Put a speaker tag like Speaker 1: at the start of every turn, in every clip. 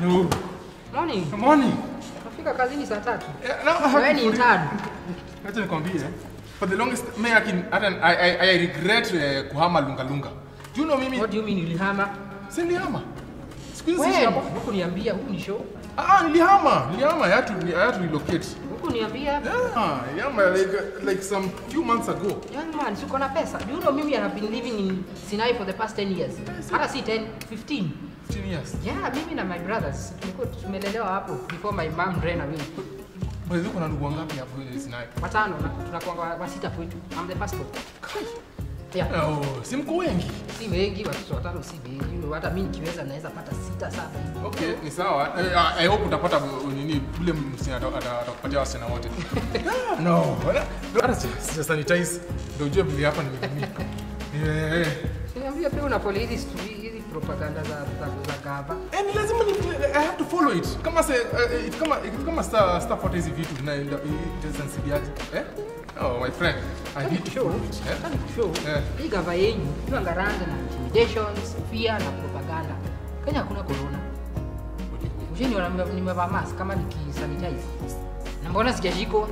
Speaker 1: No.
Speaker 2: Morning.
Speaker 1: Morning.
Speaker 2: Nafika kazini saa tatu.
Speaker 1: Yeah, no, I
Speaker 2: Wewe
Speaker 1: have
Speaker 2: ni
Speaker 1: to-
Speaker 2: intern.
Speaker 1: Acha nikwambie. For the longest me akin hata I, I, I regret uh, kuhama lunga lunga. Do you know mimi?
Speaker 2: What do you mean ulihama?
Speaker 1: Si nilihama. Siku hizi siishi
Speaker 2: When?
Speaker 1: hapa.
Speaker 2: Huku niambia, huku ni show.
Speaker 1: Ah, nilihama. Nilihama. I had to I had to relocate.
Speaker 2: Huku niambia.
Speaker 1: Yeah, nilihama like like some few months ago.
Speaker 2: Young man, siko na pesa. Do you know mimi I have been living in Sinai for the past 10 years. Hata si 10, 15.
Speaker 1: 15 years.
Speaker 2: Yeah, mimi na my brothers tulikuwa tumelelewa hapo before my mom ran away.
Speaker 1: By the way, kuna ndugu wangapi hapo eh, Sinai?
Speaker 2: Watano na tunakuwa wa- wasita kwetu. I'm the first born. Yeah.
Speaker 1: Oh, si mko wengi.
Speaker 2: Si wengi, watoto watano si wengi. Hata mimi nikiweza naweza pata sita saba hivi.
Speaker 1: Okay, ni sawa. Eh, ah, I hope utapata uh, nini ule msichana ata- ata- atakupatia wasichana wote. Ah, no. wala- Hata si si sanitize. Ndio ujue vile hapa nimetumia. Eh.
Speaker 2: Niambia pia unapole hizi stu- hizi propaganda za za, za gava.
Speaker 1: Eh, ni lazima ni I have to follow it. Kama se uh, if kama if kama star star fuata hizi vitu tunaenda itasensibiaje? Eh? Oh, my friend. I need to
Speaker 2: Show.
Speaker 1: follow it. Eh?
Speaker 2: Nataka nikushow.
Speaker 1: Eh.
Speaker 2: Hii gava yenyu tuangaranga na intimidations, fear na propaganda. Kenya hakuna corona. Ushiniona nime- nimevaa mask kama nikisanitize. Na mbona sijashikwa?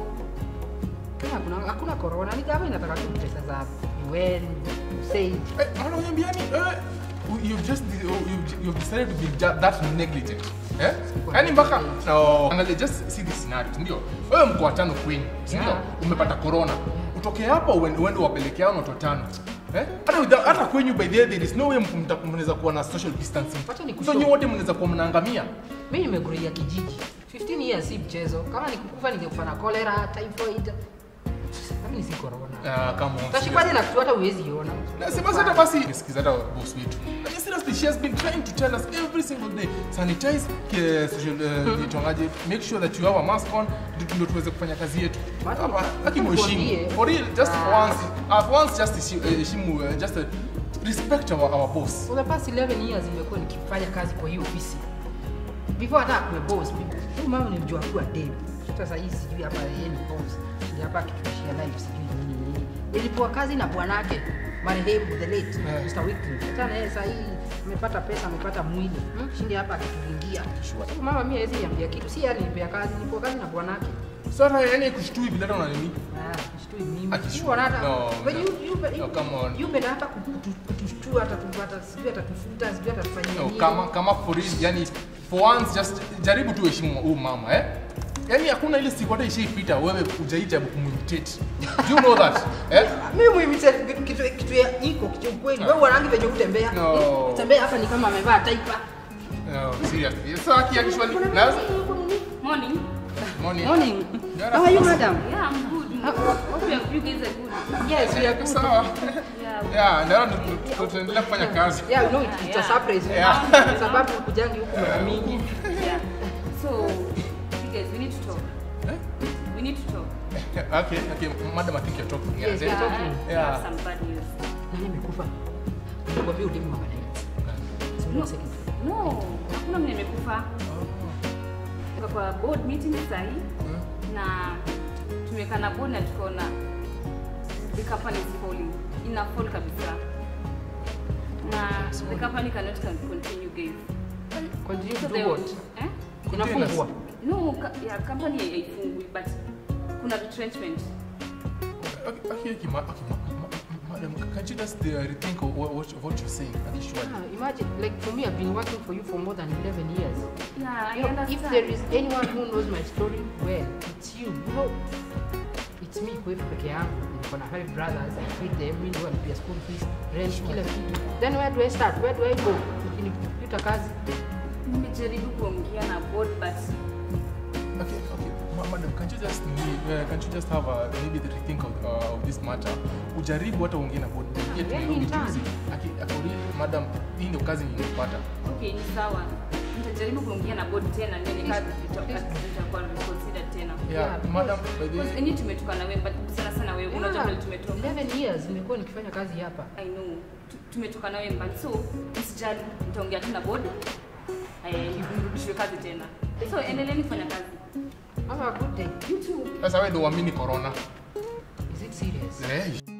Speaker 2: Kenya hakuna hakuna corona. Ni gava inataka tu pesa za UN, USAID.
Speaker 1: Eh, ananiambiani eh you've just you've, you've decided to be ju- that negligent. Eh? Yaani mpaka no, angalia just see this scenario, ndio. Wewe mko watano kwenu, si ndio?
Speaker 2: Yeah.
Speaker 1: Umepata corona. Utoke hapo uende uende wapelekea hao watu watano. Eh? Hata without- hata kwenyu by the way there is no way mkumta- mnaweza kuwa na social distancing.
Speaker 2: Wacha
Speaker 1: So
Speaker 2: nikushow.
Speaker 1: nyote wote mnaweza kuwa mnaangamia.
Speaker 2: Mimi nimekulia kijiji. 15 years si mchezo. Kama nikukufa ningekufa na cholera, typhoid. Lakini si corona.
Speaker 1: Ah, come on.
Speaker 2: Utashikwaje na kitu hata huwezi ona?
Speaker 1: Na si basi hata basi nisikiza hata boss wetu. Like, seriously she has been trying to tell us every single day sanitize ke social uh, itongaje make sure that you have a mask on ndio- ndio tuweze kufanya kazi yetu.
Speaker 2: Watu-
Speaker 1: Hapa haki
Speaker 2: watu
Speaker 1: mheshimu.
Speaker 2: waambie.
Speaker 1: For real just
Speaker 2: Ah.
Speaker 1: once uh, once just heshi- eh, heshimu uh, just uh, respect our, our boss.
Speaker 2: For the past 11 years nimekuwa nikifanya kazi kwa hiyo ofisi. Before hata akuwe boss, huyu mama nilijua kuwa dem. Sasa hii sijui hapa yeye ni boss. Ndio hapa akituishia life sijui nini nini. Nilipoa kazi na bwanake marehemu the late
Speaker 1: Eh.
Speaker 2: Mr. Wycliffe. Sasa na yeye sasa hii amepata pesa, amepata mwili. Hmm? Shindi hapa akituingia.
Speaker 1: Sure.
Speaker 2: Sasa mama mimi hawezi niambia kitu. Si yeye alinipea kazi, nilipoa kazi na bwanake.
Speaker 1: Sasa yani kushtui bila hata una nini?
Speaker 2: Ah, kushtui mimi.
Speaker 1: Akishtua.
Speaker 2: Sio hata.
Speaker 1: No,
Speaker 2: But
Speaker 1: no.
Speaker 2: you you
Speaker 1: No, come on.
Speaker 2: you better hata kutu- kutushtua hata tupata sijui atatufuta sijui atatufanyia
Speaker 1: No,
Speaker 2: nini.
Speaker 1: kama kama for real yani for once just jaribu tu heshimu huyu mama eh? Yaani hakuna ile siku hata ishaipita wewe hujaijaribu kumuimitate. Do you know that? Eh?
Speaker 2: Mimi muimitate kitu kitu kitu ya iko kitu ukweli. Wewe unaangi venye utembea.
Speaker 1: No.
Speaker 2: Tembea hapa ni kama amevaa taipa.
Speaker 1: No, seriously. So aki actually na
Speaker 3: Morning.
Speaker 1: morning.
Speaker 2: Morning.
Speaker 1: Yara,
Speaker 2: How are you
Speaker 1: sasa.
Speaker 2: madam?
Speaker 3: Yeah, I'm good. Hope you, you guys are good.
Speaker 2: Yes, we are good.
Speaker 1: Sawa.
Speaker 3: Yeah.
Speaker 1: Yeah, ndio tu- tu- tu- tuendelea kufanya kazi.
Speaker 2: Yeah, no, it's, it's a
Speaker 3: Yeah.
Speaker 2: surprise.
Speaker 1: Yeah.
Speaker 2: Kwa sababu kujangi huku mara mingi.
Speaker 3: Yeah. So, you guys, we need to talk.
Speaker 1: Eh?
Speaker 3: We need to talk.
Speaker 1: Okay, okay. Madam, I think you're talking.
Speaker 2: Yes,
Speaker 1: Yeah.
Speaker 2: you're talking.
Speaker 3: I
Speaker 1: Yeah.
Speaker 3: have some bad news.
Speaker 2: Nani amekufa? Nikwambia udemu mama naye. Subiri second.
Speaker 3: No, hakuna mwenye amekufa. Tuko kwa board meeting sahi na tumeweka na board na tukaona the company is falling. Ina fall kabisa. Na the company cannot can continue guys.
Speaker 2: Continue to
Speaker 3: So
Speaker 2: do
Speaker 3: they-
Speaker 2: what?
Speaker 3: Eh?
Speaker 2: Inafungwa.
Speaker 3: No, ka, yeah, company haifungwi but kuna retrenchment.
Speaker 1: Okay, okay, okay, ma- okay, ma- ma- ma- madam, can you just uh, rethink of what, what, what you're saying? Actually.
Speaker 2: Ah, imagine, like for me, I've been working for you for more than 11 years.
Speaker 3: Yeah, I
Speaker 2: You know,
Speaker 3: understand.
Speaker 2: if there is anyone who knows my story well, it's you. You know, it's me kwetu peke yangu. Niko na five brothers, I feed them, mimi ndio nalipia school fees, rent, kila kitu. Then where do I start? Where do I go? Nikipita kazi.
Speaker 3: nimejaribu kuongea na board but
Speaker 1: Okay, okay. Ma- madam, can't you just uh, can't you just have a, maybe the rethink of, uh, of this matter? Ujaribu hata uongee na board. Get
Speaker 2: Yeah,
Speaker 1: Nairobi
Speaker 2: anytime.
Speaker 1: juzi. Aki akuri madam, hii ndio kazi nilipata.
Speaker 3: okay, ni sawa. Nitajaribu kuongea na board tena ndio
Speaker 2: Please,
Speaker 3: nikazi
Speaker 2: please.
Speaker 3: zitakuwa reconsider tena.
Speaker 1: Yeah,
Speaker 2: Yeah,
Speaker 1: madam, by the
Speaker 3: Because any tumetoka na wewe but sana sana wewe unajua vile
Speaker 2: Yeah,
Speaker 3: tumetoka.
Speaker 2: 11 years nimekuwa nikifanya kazi hapa.
Speaker 3: I know. Tu- Tumetoka na wewe but so usijali nitaongea tu na board. Eh, nirudishwe kazi tena. So endeleeni kufanya kazi.
Speaker 2: Have a good day. You too.
Speaker 1: sasa wewe ndio uamini corona.
Speaker 2: Is it serious?
Speaker 1: Eh,